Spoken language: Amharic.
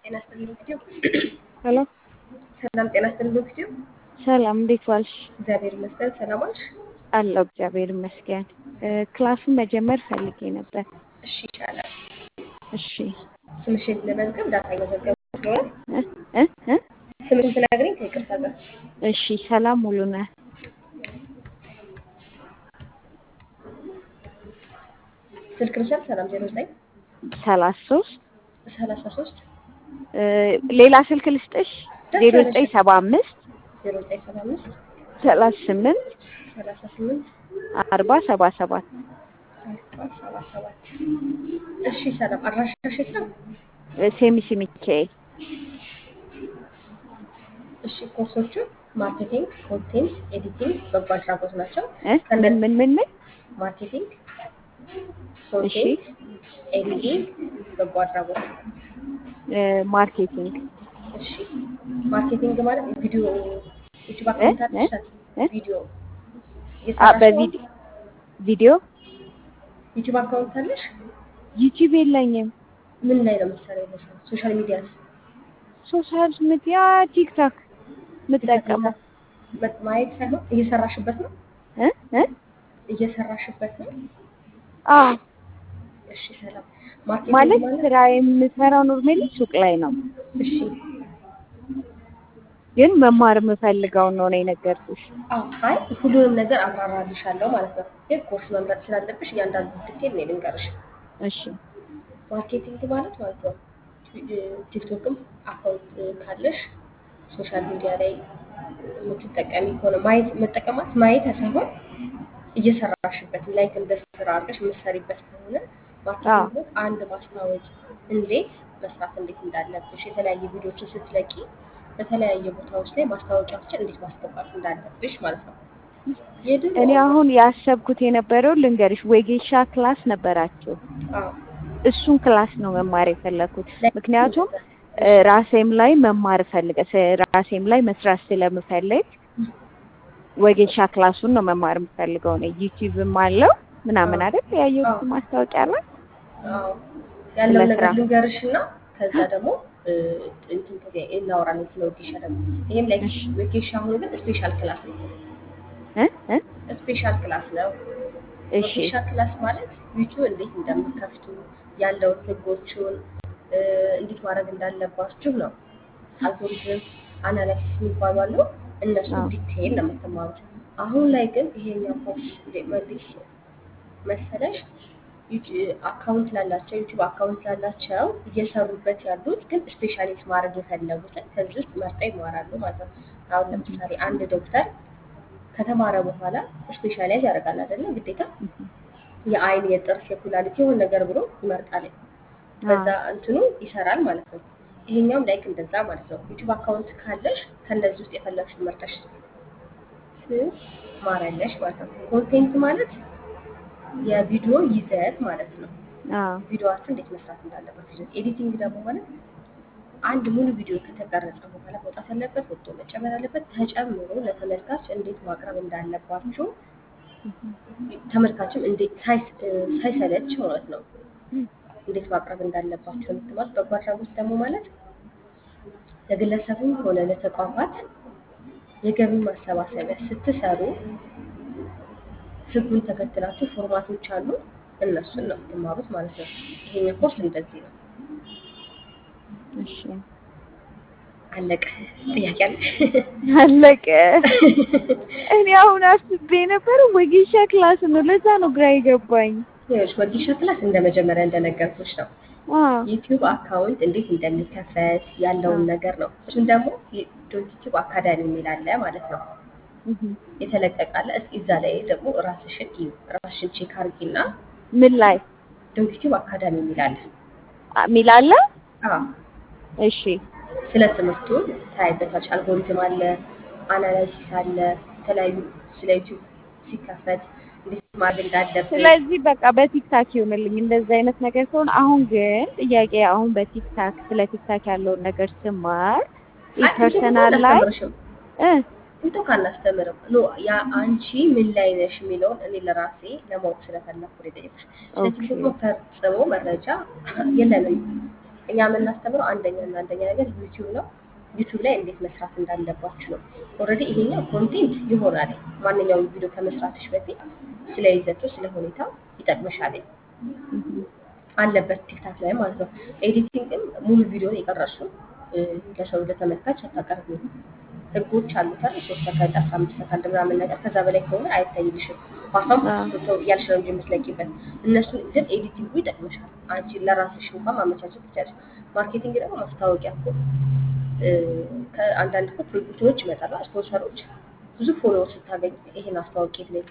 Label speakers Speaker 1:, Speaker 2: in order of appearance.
Speaker 1: ጤና ይስጥልኝ ጊዜው
Speaker 2: ሄሎ
Speaker 1: ሰላም ጤና ይስጥልኝ ጊዜው
Speaker 2: ሰላም፣ እንዴት ዋልሽ?
Speaker 1: እግዚአብሔር ይመስገን ሰላም ዋልሽ?
Speaker 2: አለሁ እግዚአብሔር ይመስገን። ክላሱን መጀመር ፈልጌ ነበር።
Speaker 1: እሺ ይቻላል።
Speaker 2: እሺ
Speaker 1: ስምሽን ለመዝገብ ዳታ እየመዘገቡ ስለሆነ
Speaker 2: እ እ እ
Speaker 1: ስምሽን ትነግሪኝ ከይቅርታ ጋር
Speaker 2: እሺ ሰላም ሙሉነህ
Speaker 1: ስልክ ልውሰድ። ሰላም ዜሮ ዘጠኝ
Speaker 2: ሰላሳ ሶስት
Speaker 1: ሰላሳ ሶስት
Speaker 2: ሌላ ስልክ ልስጥሽ? ዜሮ ዘጠኝ ሰባ አምስት
Speaker 1: ዜሮ ዘጠኝ ሰባ አምስት
Speaker 2: ሰላሳ ስምንት
Speaker 1: ሰላሳ ስምንት
Speaker 2: አርባ ሰባ ሰባት
Speaker 1: አርባ ሰባ ሰባት እሺ ሰላም አድራሻሽ የት ነው?
Speaker 2: ሴሚሲ ሚካኤል
Speaker 1: እሺ ኮርሶቹ ማርኬቲንግ፣ ኮንቴንት ኤዲቲንግ፣ በጎ አድራጎት ናቸው።
Speaker 2: እ ምን ምን ምን ምን
Speaker 1: ማርኬቲንግ፣
Speaker 2: እሺ
Speaker 1: ኮንቴንት ኤዲቲንግ፣ በጎ አድራጎት
Speaker 2: እ ማርኬቲንግ
Speaker 1: እሺ ማርኬቲንግ ማለት ቪዲዮ ዩቲዩብ
Speaker 2: እ
Speaker 1: አካውንት
Speaker 2: እ
Speaker 1: አለሽ?
Speaker 2: እ
Speaker 1: ቪዲዮ
Speaker 2: አ
Speaker 1: እየሰራሽ ነው?
Speaker 2: በቪዲዮ ቪዲዮ
Speaker 1: ዩቲዩብ አካውንት አለሽ?
Speaker 2: ዩቲዩብ የለኝም።
Speaker 1: ምን ላይ ነው የምትሰሪው? በስራ ሶሻል ሚዲያስ
Speaker 2: ሶሻል ሚዲያ ቲክቶክ የምጠቀመው
Speaker 1: መ- ማየት ሳይሆን እየሰራሽበት ነው
Speaker 2: እ እ
Speaker 1: እየሰራሽበት ነው።
Speaker 2: አዎ
Speaker 1: እሺ ሰላም ማርኬቲንግ
Speaker 2: ማለት
Speaker 1: ማለት
Speaker 2: ስራ የምሰራው ኖርሜሊ ሱቅ ላይ ነው፣
Speaker 1: እሺ
Speaker 2: ግን መማር የምፈልገው ነው ነው የነገርኩሽ።
Speaker 1: አዎ አይ ሁሉንም ነገር አብራራልሻለሁ ማለት ነው። ግን ኮርስ መምረጥ ስላለብሽ እያንዳንዱ ዲቴል እኔ ልንገርሽ።
Speaker 2: እሺ
Speaker 1: ማርኬቲንግ ማለት ማለት ነው ቲክቶክም አካውንት ካለሽ ሶሻል ሚዲያ ላይ የምትጠቀሚ ከሆነ ማየት መጠቀማት ማየት ሳይሆን እየሰራሽበት ላይክ እንደ ስራ አድርገሽ የምትሰሪበት ከሆነ
Speaker 2: አዎ
Speaker 1: ማርኬቲንግ ማለት አንድ ማስታወቂያ እንዴት መስራት እንዴት እንዳለብሽ የተለያየ ቪዲዮችን ስትለቂ በተለያየ ቦታዎች ላይ ማስታወቂያዎችን እንዴት ማስገባት እንዳለብሽ ማለት ነው። የድሮ
Speaker 2: እኔ አሁን ያሰብኩት የነበረው ልንገርሽ፣ ወጌሻ ክላስ ነበራቸው።
Speaker 1: አዎ
Speaker 2: እሱን ክላስ ነው መማር የፈለኩት።
Speaker 1: ላይ
Speaker 2: ምክንያቱም እ ራሴም ላይ መማር እፈልገ ራሴም ላይ መስራት ስለምፈልግ ወጌሻ ክላሱን ነው መማር የምፈልገው ነው። ዩቲዩብም አለው ምናምን
Speaker 1: አዎ
Speaker 2: አይደል ያየሁት
Speaker 1: አዎ
Speaker 2: ማስታወቂያ ላይ
Speaker 1: አዎ ያለውን
Speaker 2: ስለ
Speaker 1: ነገር
Speaker 2: ስራ
Speaker 1: ልንገርሽ እና ከዛ ደግሞ እ፣ እንትን ከዚያ እናወራለን ስለ ወጌሻ ደግሞ። ይሄም ላይ
Speaker 2: እሺ
Speaker 1: ወጌሻ አሁን ግን ስፔሻል ክላስ ነው።
Speaker 2: እ እ
Speaker 1: ስፔሻል ክላስ ነው።
Speaker 2: እሺ
Speaker 1: ወጌሻ ክላስ ማለት ዩቲዩብ እንዴት እንደምትከፍቱ ያለውን ህጎቹን እ፣ እንዴት ማድረግ እንዳለባችሁ ነው። አልጎሪዝም አናላይሲስ የሚባሉ አሉ። እነሱ
Speaker 2: አዎ
Speaker 1: ዲቴይል ነው የምትማሩት። አሁን ላይ ግን ይሄኛው ኮርስ እንዴት መሰለሽ ዩቲ- አካውንት ላላቸው ዩቲዩብ አካውንት ላላቸው እየሰሩበት ያሉት ግን ስፔሻሊስት ማድረግ የፈለጉትን ከዚህ ውስጥ መርጠው ይማራሉ ማለት ነው። አሁን ለምሳሌ አንድ ዶክተር ከተማረ በኋላ ስፔሻላይዝ ያደርጋል አይደለ? ግዴታ የአይን፣ የጥርስ፣ የኩላሊት የሆነ ነገር ብሎ ይመርጣል። በዛ
Speaker 2: አዎ
Speaker 1: እንትኑ ይሰራል ማለት ነው። ይሄኛውም ላይክ እንደዛ ማለት ነው። ዩቲዩብ አካውንት ካለሽ ከነዚህ ውስጥ የፈለግሽውን መርጠሽ ትማሪያለሽ ማለት ነው። ኮንቴንት ማለት የቪዲዮ ይዘት ማለት ነው።
Speaker 2: አዎ
Speaker 1: ቪዲዮዋችሁ እንዴት መስራት እንዳለበት ይዘት። ኤዲቲንግ ደግሞ ማለት አንድ ሙሉ ቪዲዮ ከተቀረጸ በኋላ መውጣት ያለበት ወጥቶ መጨመር ያለበት ተጨምሮ ለተመልካች እንዴት ማቅረብ እንዳለባችሁ ተመልካችም እንዴት ሳይስ- እ፣ ሳይሰለች ማለት ነው እንዴት ማቅረብ እንዳለባቸው የምትማሩት። በጎ አድራጎት ደግሞ ማለት ለግለሰብም ሆነ ለተቋማት የገቢ ማሰባሰቢያ ስትሰሩ ህጉን ተከትላችሁ ፎርማቶች አሉ፣ እነሱን ነው የምትማሩት ማለት ነው። ይሄኛው ኮርስ እንደዚህ ነው።
Speaker 2: እሺ
Speaker 1: አለቀ። ጥያቄ አለሽ?
Speaker 2: አለቀ። እኔ አሁን አስቤ ነበር ወጌሻ ክላስ ነው። ለዛ ነው ግራ የገባኝ።
Speaker 1: ይኸውልሽ ወጌሻ ክላስ እንደ መጀመሪያ እንደነገርኩሽ ነው።
Speaker 2: አዎ
Speaker 1: ዩቲዩብ አካውንት እንዴት እንደሚከፈት ያለውን
Speaker 2: አዎ
Speaker 1: ነገር ነው። እሱን ደግሞ ዶንት ዩቲዩብ አካዳሚ የሚል አለ ማለት ነው።
Speaker 2: እህ
Speaker 1: የተለቀቀ አለ። እስኪ እዛ ላይ ደግሞ ራስሽን እዩ፣ ራስሽን ቼክ አድርጊና
Speaker 2: ምን ላይ
Speaker 1: ዶንት ዩቲዩብ አካዳሚ የሚል አለ።
Speaker 2: አ- ሚል አለ?
Speaker 1: አዎ
Speaker 2: እሺ
Speaker 1: ስለ ትምህርቱ ታይበታች። አልጎሪዝም አለ፣ አናላይሲስ አለ፣ የተለያዩ ስለ ዩቲዩብ ሲከፈት እንዴት ማድረግ እንዳለብን
Speaker 2: ስለዚህ በቃ በቲክታክ ይሆንልኝ እንደዚህ አይነት ነገር ሲሆን፣ አሁን ግን ጥያቄ አሁን በቲክታክ ስለ ቲክታክ ያለውን ነገር ስማር
Speaker 1: አይ ቲክቶክ
Speaker 2: ፐርሰናል ላይ
Speaker 1: አናስተምርሽም።
Speaker 2: እ
Speaker 1: ቲክቶክ አናስተምርም። ኖ ያ አንቺ ምን ላይ ነሽ የሚለውን እኔ ለራሴ ለማወቅ ስለፈለኩ ነው የጠየኩሽ። ስለ
Speaker 2: ኦኬ
Speaker 1: ቲክቶክ ፈጽሞ መረጃ የለንም። እኛ የምናስተምረው አንደኛ እና አንደኛ ነገር ዩቲዩብ ነው። ዩቲዩብ ላይ እንዴት መስራት እንዳለባችሁ ነው። ኦልሬዲ ይሄኛው ኮንቴንት ይሆናል። ማንኛውም ቪዲዮ ከመስራትሽ በፊት ስለ ይዘቱ ስለ ሁኔታው ይጠቅምሻል አለበት ቲክታክ ላይ ማለት ነው። ኤዲቲንግም ሙሉ ቪዲዮ የቀረሱ እ፣ ለሰው ለተመልካች አታቀርቢም። ህጎች አሉት አይደል? ሶስት ሰከንድ አስራ አምስት ሰከንድ ምናምን ነገር ከዛ በላይ ከሆነ አይታይልሽም። ፓስታም ፓስቶ እያልሽ ነው እንጂ የምትለቂበት። እነሱ ግን ኤዲቲንጉ ይጠቅምሻል። አንቺ ለራስሽ እንኳን ማመቻቸት ትችላለሽ። ማርኬቲንግ ደግሞ ማስታወቂያ እኮ እ፣ ከአንዳንድ እኮ ፕሮጀክቶች ይመጣሉ፣ ስፖንሰሮች ብዙ ፎሎወር ስታገኝ ይሄን አስተዋውቂ